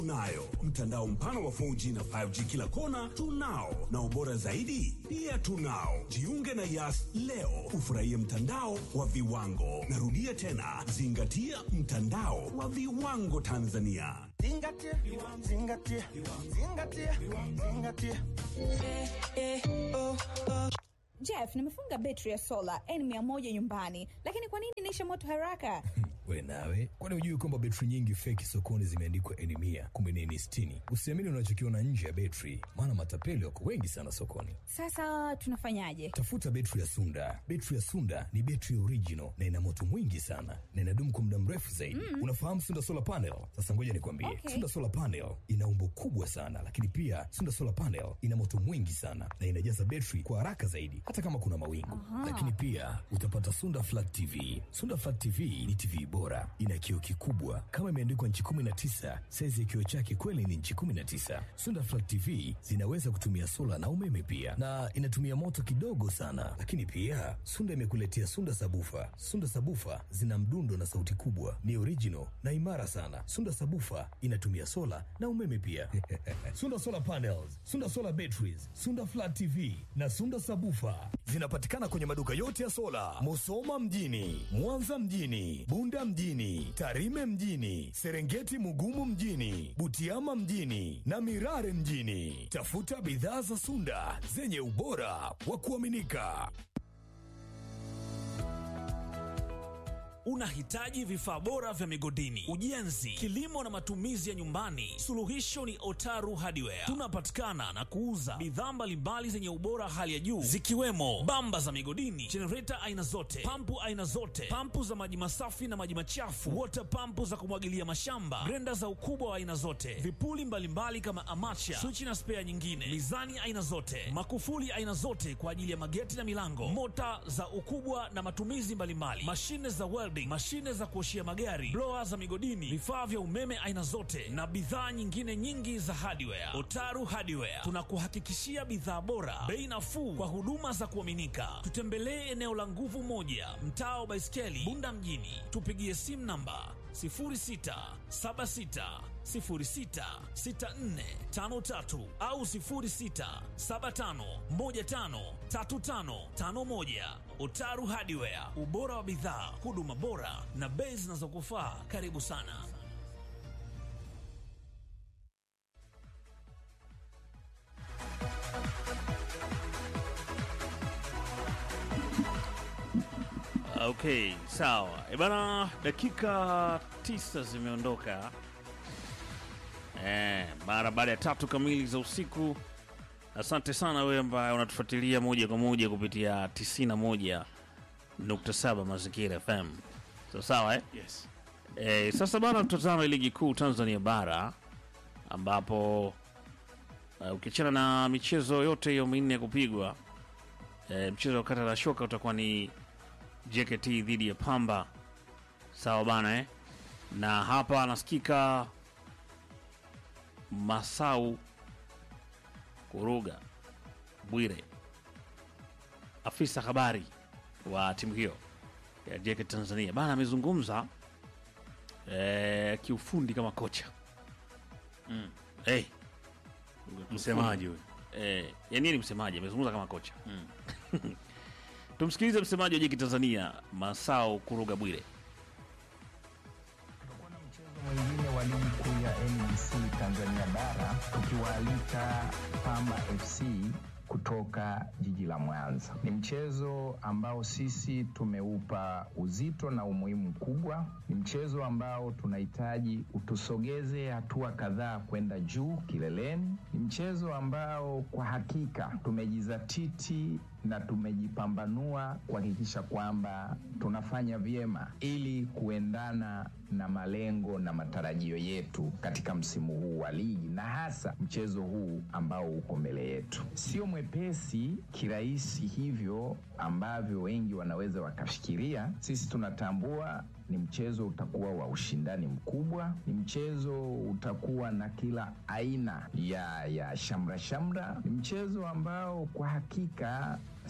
Tunayo mtandao mpana wa 4G na 5G kila kona, tunao na ubora zaidi pia tunao. Jiunge na Yas leo ufurahie mtandao wa viwango. Narudia tena, zingatia mtandao wa viwango Tanzania. Zingatia, zingatia, zingatia, zingatia. Jeff, nimefunga betri ya sola N100 nyumbani, lakini kwa nini inaisha moto haraka? We nawe, kwani hujui kwamba betri nyingi feki sokoni zimeandikwa N mia kumbe ni N sitini? Usiamini unachokiona nje ya betri, maana matapeli wako wengi sana sokoni. Sasa tunafanyaje? Tafuta betri ya Sunda. Betri ya Sunda ni betri original na ina moto mwingi sana na inadumu kwa muda mrefu zaidi. Unafahamu Sunda solar panel? Sasa ngoja nikwambie, Okay. Sunda solar panel ina umbo kubwa sana, lakini pia Sunda solar panel ina moto mwingi sana na inajaza betri kwa haraka zaidi, hata kama kuna mawingu. Lakini pia utapata Sunda flat TV. Sunda flat TV ni TV bora, ina kioo kikubwa kama imeandikwa nchi 19. Saizi ya kioo chake kweli ni nchi 19. Sunda flat TV zinaweza kutumia sola na umeme pia, na inatumia moto kidogo sana. Lakini pia Sunda imekuletea Sunda sabufa. Sunda sabufa zina mdundo na sauti kubwa, ni original na imara sana. Sunda sabufa inatumia sola na umeme pia. Sunda solar panels, Sunda solar batteries, Sunda flat TV na Sunda sabufa zinapatikana kwenye maduka yote ya sola, Musoma mjini, Mwanza mjini, Bunda mjini, Tarime mjini, Serengeti Mugumu mjini, Butiama mjini na Mirare mjini. Tafuta bidhaa za Sunda zenye ubora wa kuaminika. Unahitaji vifaa bora vya migodini, ujenzi, kilimo na matumizi ya nyumbani? Suluhisho ni Otaru Hardware. Tunapatikana na kuuza bidhaa mbalimbali zenye ubora hali ya juu zikiwemo bamba za migodini, jenereta aina zote, pampu aina zote, pampu za maji masafi na maji machafu, water pampu za kumwagilia mashamba, grenda za ukubwa wa aina zote, vipuli mbalimbali kama amacha, swichi na spea nyingine, mizani aina zote, makufuli aina zote kwa ajili ya mageti na milango, mota za ukubwa na matumizi mbalimbali, mashine za welding, mashine za kuoshia magari, blower za migodini, vifaa vya umeme aina zote na bidhaa nyingine nyingi za hardware. Otaru Hardware tunakuhakikishia bidhaa bora, bei nafuu kwa huduma za kuaminika. Tutembelee eneo la Nguvu Moja, mtaa wa Baiskeli, Bunda mjini. Tupigie simu namba 0676066453 au 0675153551. Otaru Hardware, ubora wa bidhaa, huduma bora na bei zinazokufaa. Karibu sana. Okay, sawa. E bana, dakika tisa zimeondoka eh, mara baada ya tatu kamili za usiku. Asante sana wewe ambaye unatufuatilia moja kwa moja kupitia 91.7 Mazingira FM. Sawa sawa eh? Yes. Eh, sasa bana, tutazama ligi kuu Tanzania bara ambapo uh, ukiachana na michezo yote hiyo minne ya kupigwa eh, mchezo wa kata la shoka utakuwa ni JKT dhidi ya Pamba. Sawa bana eh? Na hapa anasikika Masau Kuruga Bwire, afisa habari wa timu hiyo ya JKT Tanzania bana, amezungumza eh, kiufundi kama kocha mm. hey, Msemaji huyu. eh, yani yeye ni msemaji, amezungumza kama kocha mm. Tumsikilize msemaji wa JKT Tanzania Masao Kuruga Bwire. Tutakuwa na mchezo mwingine wa ligi kuu ya NBC Tanzania bara tukiwaalika Pamba FC kutoka jiji la Mwanza. Ni mchezo ambao sisi tumeupa uzito na umuhimu mkubwa. Ni mchezo ambao tunahitaji utusogeze hatua kadhaa kwenda juu kileleni. Ni mchezo ambao kwa hakika tumejizatiti na tumejipambanua kuhakikisha kwamba tunafanya vyema ili kuendana na malengo na matarajio yetu katika msimu huu wa ligi na hasa mchezo huu ambao uko mbele yetu. Sio mwepesi kirahisi hivyo ambavyo wengi wanaweza wakafikiria. Sisi tunatambua ni mchezo utakuwa wa ushindani mkubwa, ni mchezo utakuwa na kila aina ya ya shamra shamra, ni mchezo ambao kwa hakika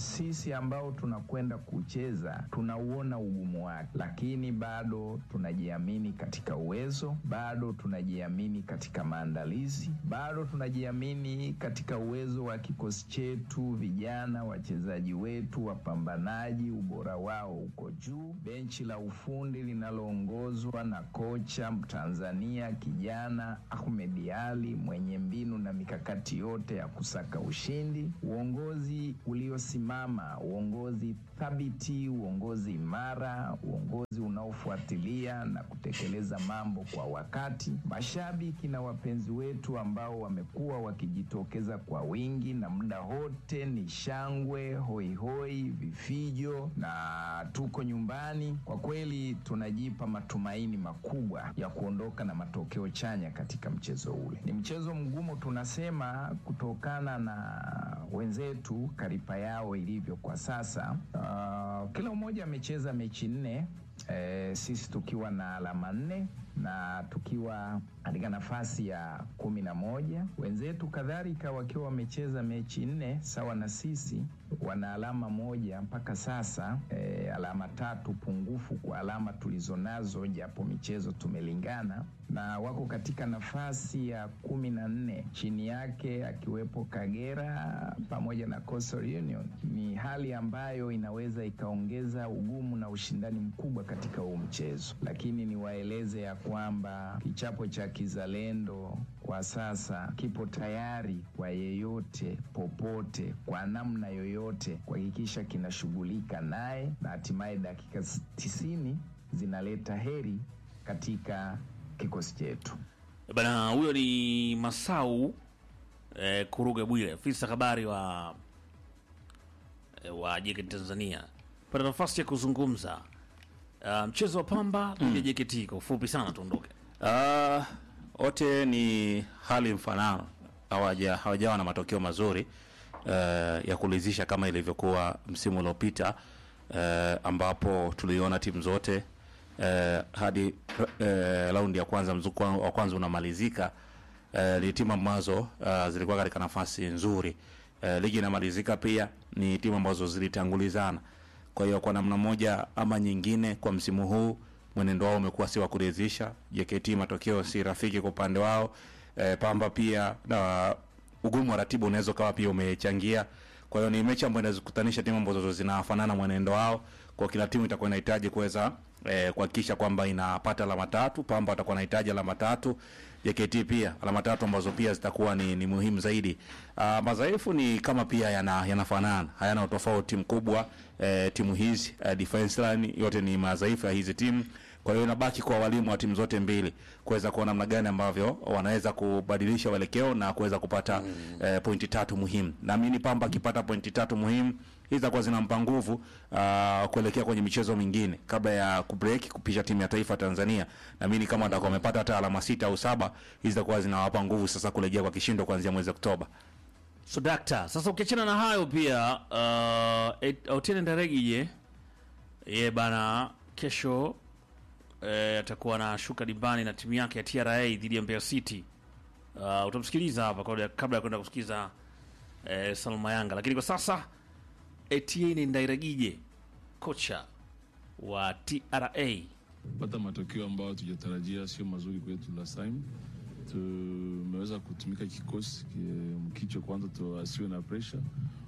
sisi ambao tunakwenda kucheza tunauona ugumu wake, lakini bado tunajiamini katika uwezo, bado tunajiamini katika maandalizi, bado tunajiamini katika uwezo wa kikosi chetu, vijana wachezaji wetu wapambanaji, ubora wao uko juu. Benchi la ufundi linaloongozwa na kocha Mtanzania kijana Ahmed Ali mwenye mbinu na mikakati yote ya kusaka ushindi, uongozi uliosimama, uongozi thabiti, uongozi imara, uongozi unaofuatilia na kutekeleza mambo kwa wakati, mashabiki na wapenzi wetu ambao wamekuwa wakijitokeza kwa wingi na muda wote ni shangwe, hoihoi, vifijo na tuko nyumbani. Kwa kweli tunajipa matumaini makubwa ya kuondoka na matokeo chanya katika mchezo ule. Ni mchezo mgumu tunasema, kutokana na wenzetu karipa yao ilivyo kwa sasa. Uh, kila mmoja amecheza mechi nne eh, sisi tukiwa na alama nne na tukiwa katika nafasi ya kumi na moja. Wenzetu kadhalika wakiwa wamecheza mechi nne sawa na sisi, wana alama moja mpaka sasa, e, alama tatu pungufu kwa alama tulizonazo, japo michezo tumelingana, na wako katika nafasi ya kumi na nne, chini yake akiwepo Kagera pamoja na Coastal Union. Ni hali ambayo inaweza ikaongeza ugumu na ushindani mkubwa katika huu mchezo, lakini niwaeleze ya kwamba kichapo cha kizalendo kwa sasa kipo tayari kwa yeyote popote kwa namna yoyote kuhakikisha kinashughulika naye na hatimaye dakika tisini zinaleta heri katika kikosi chetu. Bana, huyo ni Masau eh, Kuruga Bwile, afisa habari wa eh, wa JKT Tanzania, pata nafasi ya kuzungumza uh, mchezo wa Pamba dhidi ya JKT. Kwa ufupi sana tuondoke. Ah, wote ni hali mfanano, hawaja hawajawa na matokeo mazuri eh, ya kuridhisha kama ilivyokuwa msimu uliopita eh, ambapo tuliona timu zote eh, hadi eh, raundi ya kwanza mzuko wa kwanza unamalizika eh, ni timu ambazo uh, zilikuwa katika nafasi nzuri eh, ligi inamalizika pia ni timu ambazo zilitangulizana kwa hiyo kwa namna moja ama nyingine kwa msimu huu mwenendo wao umekuwa si wa kuridhisha JKT matokeo si rafiki kwa upande wao e, Pamba pia na ugumu wa ratiba unaweza ukawa pia umechangia kwa hiyo ni mechi ambayo inazikutanisha timu ambazo zinafanana mwenendo wao kwa kila timu itakuwa inahitaji kuweza eh, kuhakikisha kwamba inapata alama tatu Pamba watakuwa wanahitaji alama tatu JKT pia alama tatu ambazo pia zitakuwa ni, ni muhimu zaidi. Uh, madhaifu ni kama pia yana yanafanana, hayana utofauti mkubwa eh, timu hizi eh, defense line yote ni madhaifu ya hizi timu. Kwa hiyo inabaki kwa walimu wa timu zote mbili kuweza kuona namna gani ambavyo wanaweza kubadilisha uelekeo na kuweza kupata mm. eh, pointi tatu muhimu. Naamini Pamba akipata pointi tatu muhimu hizi zitakuwa zinampa nguvu uh, kuelekea kwenye michezo mingine kabla ya kubreak kupisha timu ya taifa Tanzania. Naamini kama watakuwa wamepata hata alama sita au saba, hizi zitakuwa zinawapa nguvu sasa kurejea kwa kishindo kuanzia mwezi Oktoba. So dakta, sasa ukiachana na hayo pia uh, Otieno Ndaregije ye bana kesho eh, atakuwa anashuka dimbani na timu yake ya TRA dhidi ya Mbeya City. Uh, utamsikiliza hapa kabla kabla ya kwenda kusikiza eh, Salma Yanga, lakini kwa sasa Etienne Ndairagije kocha wa TRA pata matokeo ambayo tujatarajia sio mazuri kwetu last time. Tumeweza kutumika kikosi mkicho kwanza, tuasiwe na pressure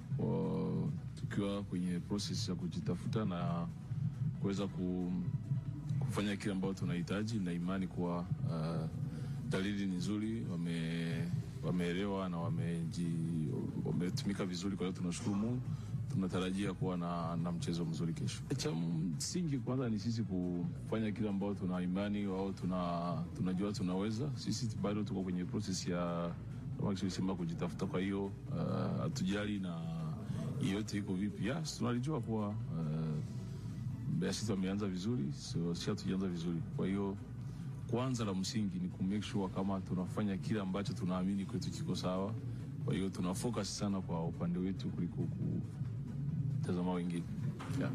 wa, tukiwa kwenye process ya kujitafuta na kuweza ku, kufanya kile ambayo tunahitaji, na imani kuwa uh, dalili ni nzuri, wame wameelewa na wameji wametumika vizuri. Kwa hiyo tunashukuru Mungu, tunatarajia kuwa na, na mchezo mzuri kesho. Cha msingi kwanza ni sisi kufanya kile ambao tuna imani au tuna tunajua tunaweza. Sisi bado tuko kwenye process ya sema kujitafuta, kwa hiyo hatujali uh, na yote iko vipi. Yes, tunalijua kuwa uh, Mbeya City wameanza vizuri, so si hatujaanza vizuri, kwa hiyo kwanza la msingi ni ku make sure kama tunafanya kile ambacho tunaamini kwetu kiko sawa. Kwa hiyo tuna focus sana kwa upande wetu kuliko kutazama wengine yeah.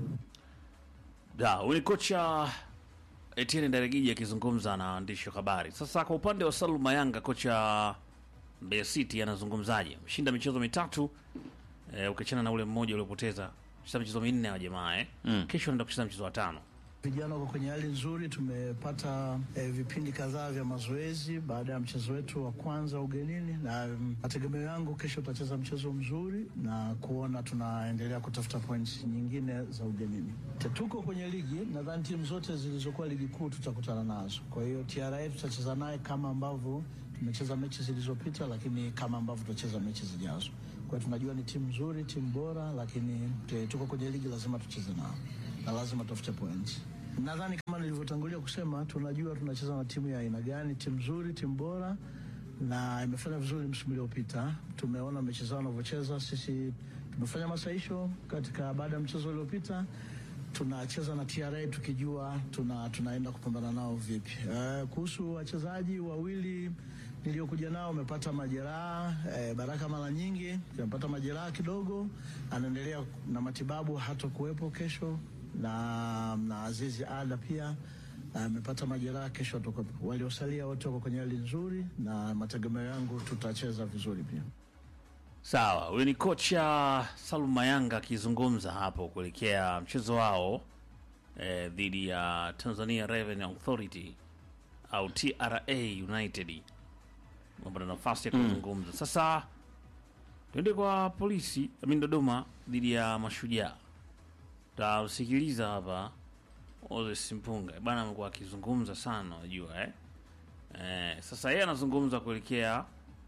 Da, huyu ni kocha Etienne Ndaregiji akizungumza na waandishi wa habari. Sasa kwa upande wa Salum Mayanga, kocha Mbeya City anazungumzaje? Ameshinda michezo mitatu eh, ukiachana na ule mmoja uliopoteza cheza michezo minne wa jamaa eh. Mm. Kesho anaenda kucheza mchezo wa tano. Vijana wako kwenye hali nzuri. Tumepata eh, vipindi kadhaa vya mazoezi baada ya mchezo wetu wa kwanza ugenini, na mm, mategemeo yangu kesho tutacheza mchezo mzuri na kuona tunaendelea kutafuta points nyingine za ugenini. Te- Tuko kwenye ligi, nadhani timu zote zilizokuwa ligi kuu tutakutana nazo. Kwa hiyo TRA tutacheza naye kama ambavyo tumecheza mechi zilizopita, lakini kama ambavyo tutacheza mechi zijazo. Kwa hiyo tunajua ni timu nzuri, timu bora, lakini te- tuko kwenye ligi, lazima tucheze nao na lazima tafute points. Nadhani kama nilivyotangulia kusema, tunajua tunacheza na timu ya aina gani, timu nzuri, timu bora na imefanya vizuri msimu uliopita. Tumeona mechi zao wanavyocheza. Sisi tumefanya masahisho katika baada ya mchezo uliopita, tunacheza na TRA tukijua tuna, tunaenda kupambana nao vipi. Uh, kuhusu wachezaji wawili niliokuja nao amepata majeraha eh, Baraka mara nyingi amepata majeraha kidogo, anaendelea na matibabu, hata kuwepo kesho na, na Azizi Ada pia amepata majeraha, kesho atakuwepo. Waliosalia wote wako kwenye hali nzuri, na mategemeo yangu tutacheza vizuri pia. Sawa, huyu ni kocha Salum Mayanga akizungumza hapo kuelekea mchezo wao eh, dhidi ya Tanzania Revenue Authority au TRA United. Wamepata nafasi ya kuzungumza. Sasa tuende kwa polisi amin Dodoma dhidi ya Mashujaa. Tausikiliza hapa Moses Mpunga bana, amekuwa akizungumza sana, unajua eh? Eh, sasa yeye anazungumza kuelekea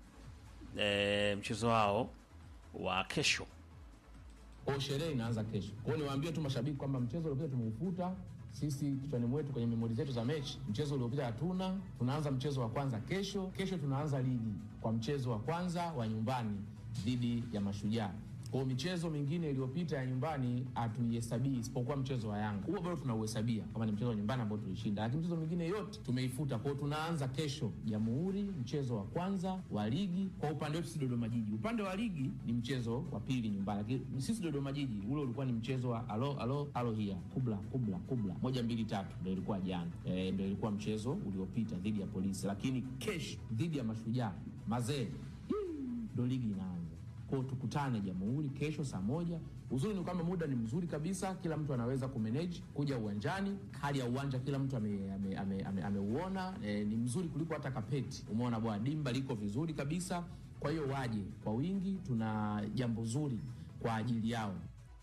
eh, mchezo wao wa kesho. Kwa hiyo sherehe inaanza kesho. Kwa hiyo niwaambie tu mashabiki kwamba mchezo uliopita tumeufuta sisi kichwani mwetu kwenye memori zetu za mechi. Mchezo uliopita hatuna, tunaanza mchezo wa kwanza kesho. Kesho tunaanza ligi kwa mchezo wa kwanza wa nyumbani dhidi ya Mashujaa. Kwa hiyo michezo mingine iliyopita ya nyumbani hatuihesabii isipokuwa mchezo wa Yanga. Huo bado tunauhesabia kama ni mchezo wa nyumbani ambao tulishinda, lakini michezo mingine yote tumeifuta. Kwa hiyo tunaanza kesho Jamhuri, mchezo wa kwanza wa ligi. Kwa upande wetu sisi Dodoma Jiji, upande wa ligi ni mchezo wa pili nyumbani, lakini sisi Dodoma Jiji ule ulikuwa ni mchezo wa alo alo alo hia kubla kubla kubla moja mbili tatu, ndio ilikuwa jana e, ndio ilikuwa mchezo uliopita dhidi ya Polisi, lakini kesho dhidi ya Mashujaa mazee ndo ligi inaanza. Kwa hiyo tukutane Jamhuri kesho saa moja. Uzuri ni kwamba muda ni mzuri kabisa, kila mtu anaweza kumanage kuja uwanjani. Hali ya uwanja kila mtu ameuona ame, ame, ame, ameuona. e, ni mzuri kuliko hata kapeti. Umeona bwana, dimba liko vizuri kabisa. Kwa hiyo waje kwa wingi, tuna jambo zuri kwa ajili yao.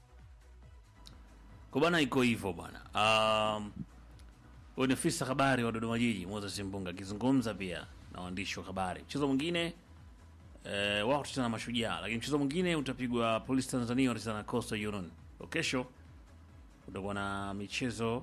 Kwa bana, iko hivyo bwana. Um, huyu ni afisa habari wa Dodoma Jiji Moses Mpunga akizungumza pia na waandishi wa habari. Mchezo mwingine eh, wao tutacheza na Mashujaa, lakini mchezo mwingine utapigwa Polisi Tanzania watacheza na Coastal Union. Kwa kesho utakuwa na michezo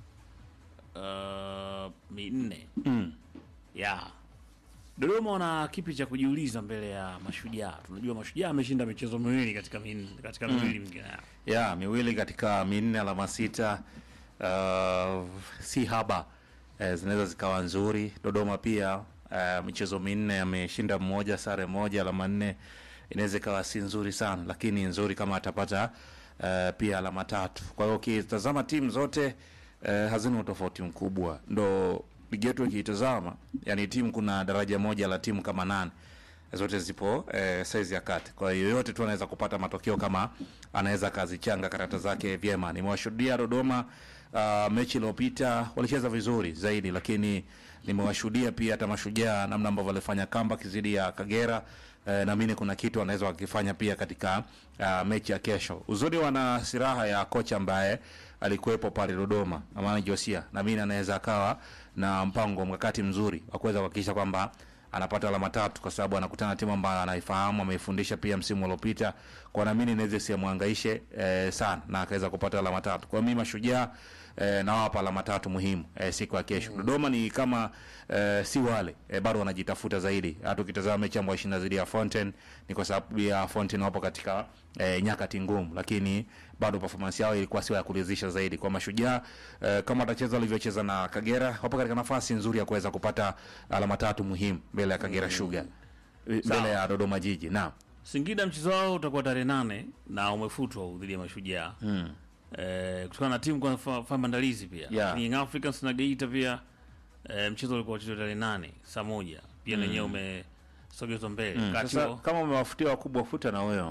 uh, minne Mm. ya Dodoma wana kipi cha kujiuliza mbele ya Mashujaa? Tunajua Mashujaa ameshinda michezo miwili katika minne, katika miwili mingine yao. ya miwili katika minne, alama sita. Uh, si haba eh, zinaweza zikawa nzuri. Dodoma pia uh, michezo minne ameshinda mmoja, sare moja, alama nne, inaweza ikawa si nzuri sana, lakini nzuri kama atapata uh, pia alama tatu. Kwa hiyo ukitazama timu zote uh, hazina utofauti mkubwa, ndo ligi yetu ikiitazama, yani timu kuna daraja moja la timu kama nane zote zipo eh, saizi ya kati. Kwa hiyo yoyote tu anaweza kupata matokeo kama anaweza kazichanga karata zake vyema. Nimewashuhudia Dodoma uh, mechi iliyopita walicheza vizuri zaidi, lakini nimewashuhudia pia hata Mashujaa namna ambavyo walifanya comeback dhidi ya Kagera. Eh, naamini kuna kitu wanaweza wakifanya pia katika uh, mechi ya kesho. Uzuri wana siraha ya kocha ambaye alikuwepo pale Dodoma, Amani Josia, naamini anaweza akawa na mpango mkakati mzuri wa kuweza kuhakikisha kwamba anapata alama tatu kwa sababu anakutana na timu ambayo anaifahamu, ameifundisha pia msimu uliopita, kwa naamini inaweza isiamhangaishe eh, sana na akaweza kupata alama tatu. Kwa mimi Mashujaa eh, nawapa alama tatu muhimu eh, siku ya kesho. Dodoma ni kama eh, si wale eh, bado wanajitafuta zaidi. Hata ukitazama mechi ambayo ishinda dhidi ya Fountain ni kwa sababu ya Fountain wapo katika eh, nyakati ngumu, lakini bado performance yao ilikuwa sio ya kuridhisha zaidi. Kwa Mashujaa eh, kama watacheza walivyocheza na Kagera, wapo katika nafasi nzuri ya kuweza kupata alama tatu muhimu mbele ya Kagera Sugar, eh, Sawa. mbele ya Dodoma Jiji. Naam. Singida mchezo wao utakuwa tarehe nane na umefutwa dhidi ya Mashujaa Mm. eh, kutokana na timu kufanya maandalizi pia Yeah. Lakini Young Africans na Geita pia eh, mchezo ulikuwa uchezwa tarehe nane saa moja pia Mm. nenyewe umesogezwa mbele Mm. wakati Sasa huo- kama umewafutia wakubwa, futa na wewe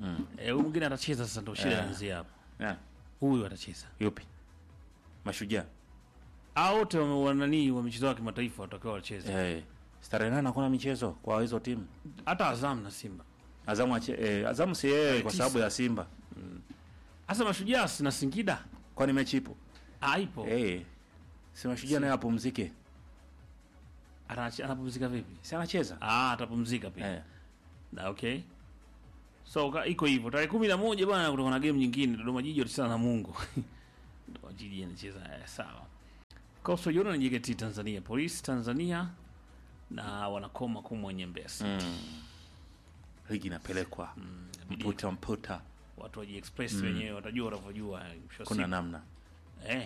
Mm. Eh, huyu mwingine atacheza sasa, ndo shida Eh. inaanzia hapo. Yeah. Huyu atacheza Yupi? Mashujaa. au wote wame- wananii wa michezo ya kimataifa watakiwa wacheze, Eh. Starehe nane hakuna michezo kwa hizo timu. hata Azam na Simba. Azamu ache, eh, Azamu si yeye Eh, kwa tisa. sababu ya Simba. Hasa Mashujaa si na Singida Kwani mechi ipo? haipo, Eh. Si Mashujaa naye apumzike. Anache- anapumzika vipi? Si anacheza? Ah, atapumzika pia Eh. na okay, so ka- iko hivyo. Tarehe kumi na moja bwana, kutoka na game nyingine, Dodoma Jiji watacheza na Mungu Dodoma Jiji anacheza eh, sawa. Coastal Union na JKT Tanzania, Police Tanzania na wanakoma kumwenye Mbesa. Mm. Ligi inapelekwa mputa mputa. Watu wa Express wenyewe watajua wanavyojua eh, mwisho wa Kuna siku. namna. Eh.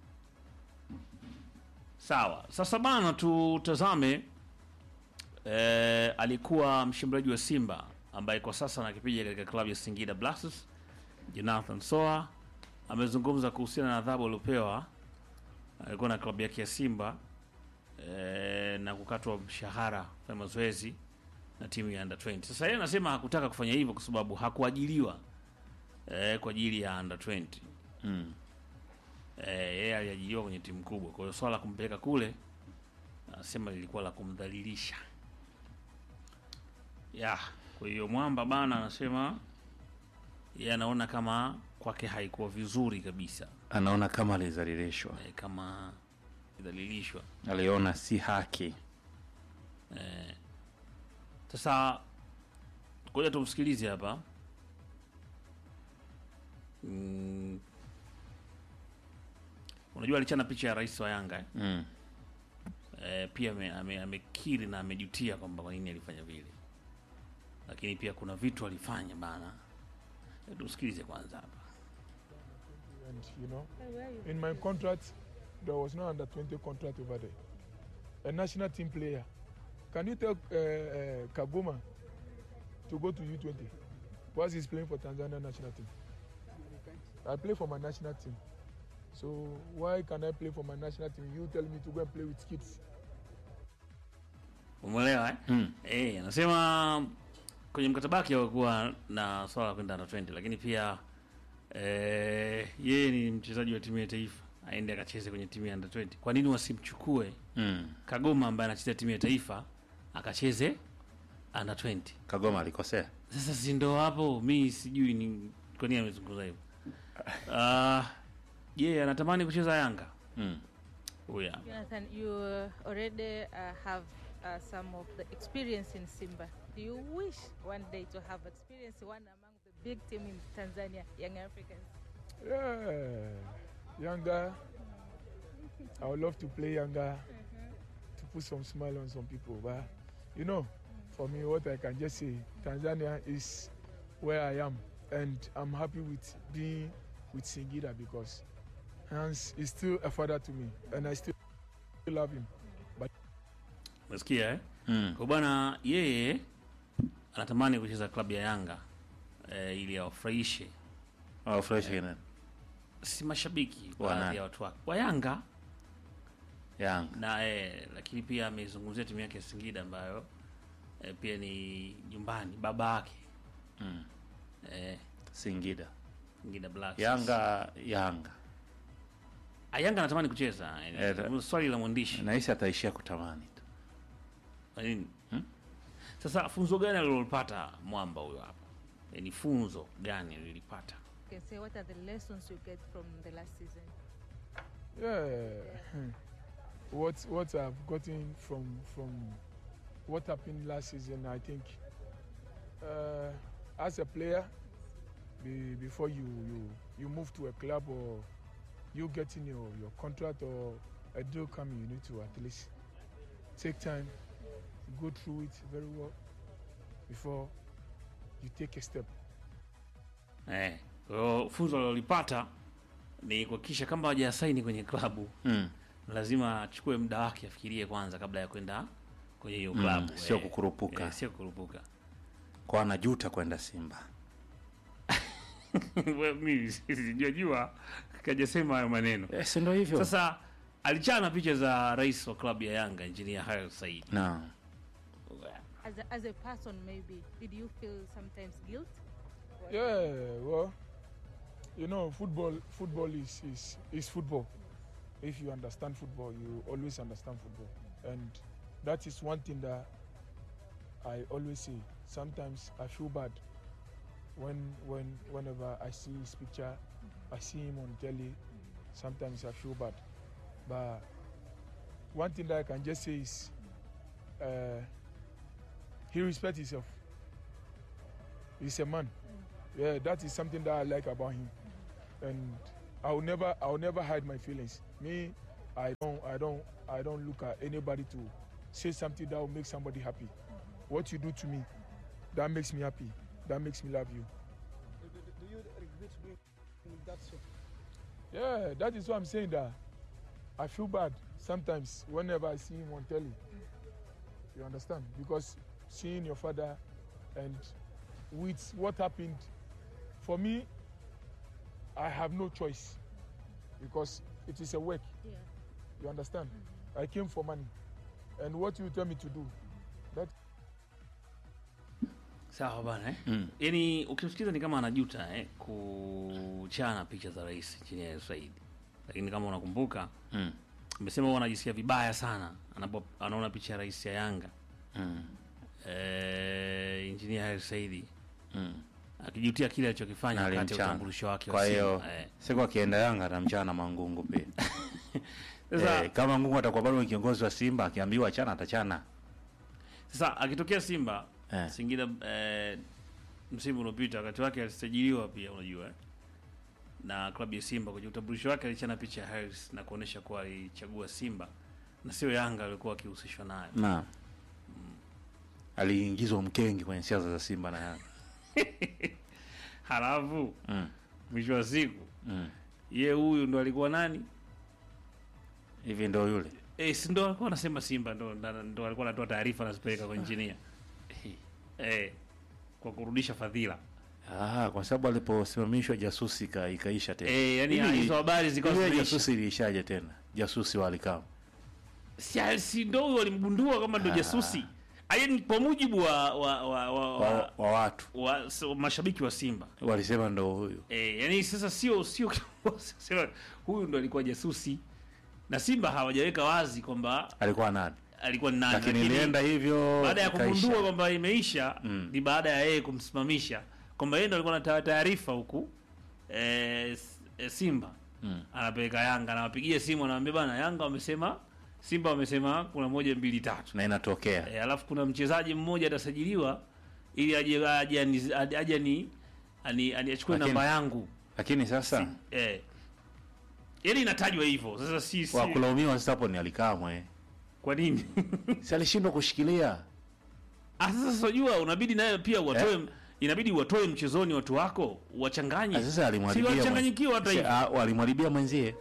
Sawa. Sasa bana tutazame eh, alikuwa mshambuliaji wa Simba ambaye kwa sasa anakipiga katika klabu ya Singida Black Stars, Jonathan Soa amezungumza kuhusiana na adhabu aliopewa alikuwa na klabu yake ya Simba eh, na kukatwa mshahara kufanya mazoezi na timu ya under 20. Sasa yeye anasema hakutaka kufanya hivyo kwa sababu hakuajiliwa eh, kwa ajili ya under 20 Mm. eh, yeye aliajiriwa kwenye timu kubwa. Kwa hiyo swala la kumpeleka kule anasema lilikuwa la kumdhalilisha. Ya, kwa hiyo Mwamba bana anasema yeye anaona kama kwake haikuwa vizuri kabisa Anaona kama alizalilishwa. eh, kama idhalilishwa. Aliona si haki. Eh, sasa ngoja tumsikilize hapa. Mm, unajua alichana picha ya rais wa Yanga eh? Mm. eh, pia ame- ame- amekiri na amejutia kwamba kwa nini alifanya vile, lakini pia kuna vitu alifanya bana. Eh, Tusikilize kwanza hapa. And you know, in my contract, there was no under 20 contract over there. A national team player. Can you tell uh, uh, Kagoma to go to U20? Whilst he's playing for Tanzania national team. I play for my national team. So why can I play for my national team? You tell me to go and play with kids. Umeelewa eh? Mm. Eh, anasema kwenye mkataba wake hakuwa na swala la kwenda under 20 lakini pia eh, yeye ni mchezaji wa timu ya taifa aende akacheze kwenye timu ya under 20. Kwa nini wasimchukue Mm. Kagoma ambaye anacheza timu ya taifa akacheze under 20? Kagoma alikosea. Sasa si ndo hapo, mi sijui ni kwa nini amezungumza hivyo. Ah, je, anatamani kucheza Yanga Mm. huyu hapa. Jonathan, you uh, already uh, have uh, some of the experience in Simba. Do you wish one day to have experience one among the big team in Tanzania, Young Africans? Yeah, younger. I would love to play younger to put some smile on some people. But you know, for me, what I can just say, Tanzania is where I am, and I'm happy with being with Singida because Hans is still a father to me, and I still love him. Umesikia eh? Mm. Kwa bwana yeye anatamani kucheza klabu ya Yanga eh, ili awafurahishe Oh, fresh again. si mashabiki Wa baadhi nani? ya watu wake wa Yanga Yanga. na eh, lakini pia amezungumzia timu yake ya Singida ambayo eh, pia ni nyumbani baba yake Mm. eh, Singida. Singida Black Stars. Yanga Yanga. Ah, Yanga anatamani kucheza Eh, eh, swali la mwandishi Nahisi ataishia kutamani tu. Kwa nini? Hmm? Sasa funzo gani alilopata mwamba huyo hapa? E, ni funzo gani alilipata? You can say what are the lessons you get from the last season? Yeah, what what I've gotten from from what happened last season, I think, uh, as a player, be, before you you you move to a club or you getting your your contract or a deal coming, you need to at least take time, go through it very well before you take a step. Eh, kwa hiyo funzo alilopata ni kuhakikisha kama hajasaini kwenye klabu Mm. lazima achukue muda wake afikirie kwanza kabla ya kwenda kwenye hiyo Mm, klabu. sio Eh, kukurupuka. Eh, sio kukurupuka. Kwa anajuta kwenda Simba. Wewe, Mimi sijajua kajasema hayo maneno. Eh, si ndio hivyo? Sasa alichana picha za rais wa klabu ya Yanga Engineer Hayo Said. Naam. As a, as a person, maybe, did you feel sometimes guilt? Yeah, well, you know, football football is, is, is football. If you understand football, you always understand football. And that is one thing that I always say. Sometimes I feel bad when when whenever I see his picture, I see him on telly. Sometimes I feel bad. But one thing that I can just say is uh, he respects himself. He's a man. Yeah, that is something that I like about him. And I'll never I'll never hide my feelings. Me, I don't I don't I don't look at anybody to say something that will make somebody happy. What you do to me, that makes me happy. That makes me love you. Do you regret doing that so? Yeah, that is why I'm saying that I feel bad sometimes whenever I see him on telly. You understand? Because seeing your father and with what happened, for me, I have no choice because it is a work. Yeah. You understand? I came for money. And what you tell me to do, that Sawa bana eh? Mm. Yaani ukimsikiza ni kama anajuta eh, kuchana picha za rais Engineer Said, lakini kama unakumbuka Mm. amesema huwa anajisikia vibaya sana anapo anaona picha ya rais ya Yanga Mm. eh, Engineer Hersi Said Mm. akijutia kile alichokifanya Na wakati wa alimchana. utambulisho wake wa Kwa hiyo Simba, eh. siku akienda Yanga atamchana Mangungu pia. Sasa- eh, kama Mangungu atakuwa bado ni kiongozi wa Simba akiambiwa achana atachana. Sasa akitokea Simba Eh. Singida eh, msimu uliopita wakati wake alisajiliwa pia, unajua eh, na klabu ya Simba kwenye utambulisho wake alichana picha ya Harris na kuonesha kuwa alichagua Simba na sio Yanga alikuwa akihusishwa nayo. Na aliingizwa mkengi kwenye siasa za Simba na Yanga. Halafu Mm. mwisho wa siku Mm. ye huyu ndo alikuwa nani? Hivi ndo yule. Eh, si ndo alikuwa anasema Simba ndo, ndo, ndo alikuwa anatoa taarifa anazipeleka kwa injinia eh, kwa kurudisha fadhila Ah, kwa sababu aliposimamishwa jasusi ka, ikaisha tena. Eh, yani Hivi- hizo habari zikawa hivi zimeisha. jasusi iliishaje tena? Jasusi wa Alikama. si, si ndo huyo walimgundua kama ndo Ah. jasusi Yaani kwa mujibu wa wa, wa, wa, Wa, wa, wa watu wa so, mashabiki wa Simba walisema ndo huyu. e, yani sasa sio sio sio- huyu ndo alikuwa jasusi na Simba hawajaweka wazi kwamba Alikuwa nani? alikuwa ni nani, Lakini ilienda hivyo baada ya ikaisha. kugundua kwamba imeisha Mm. ni baada ya yeye kumsimamisha kwamba yeye ndo alikuwa anatoa taarifa huku e, e, Simba Mm. anapeleka Yanga anawapigia simu anawambia bana, Yanga wamesema Simba wamesema kuna moja mbili tatu Na inatokea. e, alafu kuna mchezaji mmoja atasajiliwa ili aje aje ani- aje aje ani ani ani- achukue Lakini- namba yangu Lakini sasa eh, yani inatajwa hivyo sasa, si, si wa kulaumiwa sasa hapo ni Alikamwe. kwa nini? Si alishindwa kushikilia. Ah, sasa unajua unabidi naye pia watoe inabidi watoe mchezoni watu wako wachanganye. Ah, Sasa si alimharibia. wachanganyikiwa hata Si- hivyo. ah, walimharibia mwenzie.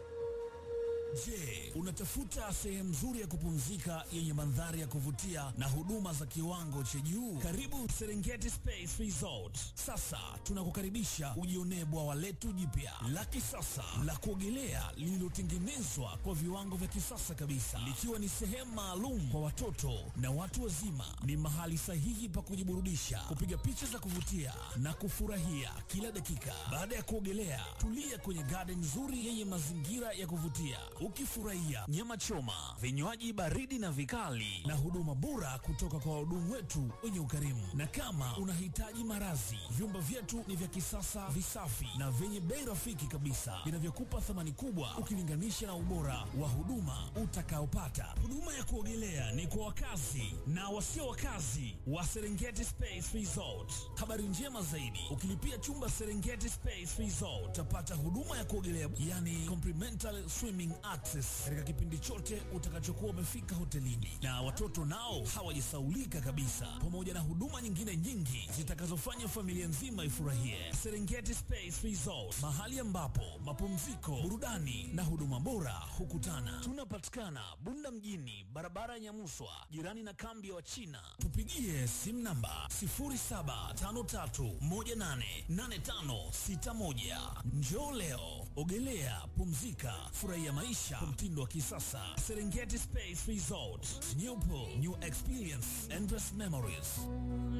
Je, unatafuta sehemu nzuri ya kupumzika yenye mandhari ya kuvutia na huduma za kiwango cha juu? Karibu Serengeti Space Resort. Sasa tunakukaribisha ujionee bwawa letu jipya la kisasa la kuogelea lililotengenezwa kwa viwango vya kisasa kabisa, likiwa ni sehemu maalum kwa watoto na watu wazima. Ni mahali sahihi pa kujiburudisha, kupiga picha za kuvutia na kufurahia kila dakika. Baada ya kuogelea, tulia kwenye garden nzuri yenye mazingira ya kuvutia, ukifurahia nyama choma, vinywaji baridi na vikali, na huduma bora kutoka kwa wahudumu wetu wenye ukarimu. Na kama unahitaji marazi, vyumba vyetu ni vya kisasa, visafi na vyenye bei rafiki kabisa, vinavyokupa thamani kubwa ukilinganisha na ubora wa huduma utakaopata. Huduma ya kuogelea ni kwa wakazi na wasio wakazi wa Serengeti Space Resort. Habari njema zaidi, ukilipia chumba Serengeti Space Resort utapata huduma ya kuogelea, yani complimentary swimming access, katika kipindi chote utakachokuwa umefika hotelini, na watoto nao hawajasaulika kabisa, pamoja na huduma nyingine nyingi zitakazofanya familia nzima ifurahie. Serengeti Space Resort, mahali ambapo mapumziko, burudani na huduma bora hukutana. Tunapatikana Bunda mjini, barabara ya Nyamuswa, jirani na kambi ya Wachina. Tupigie simu namba 0753188561. Njoo leo, ogelea, pumzika, furahia maisha kwa mtindo wa kisasa. Serengeti Space Resort, new pool, new experience, endless memories.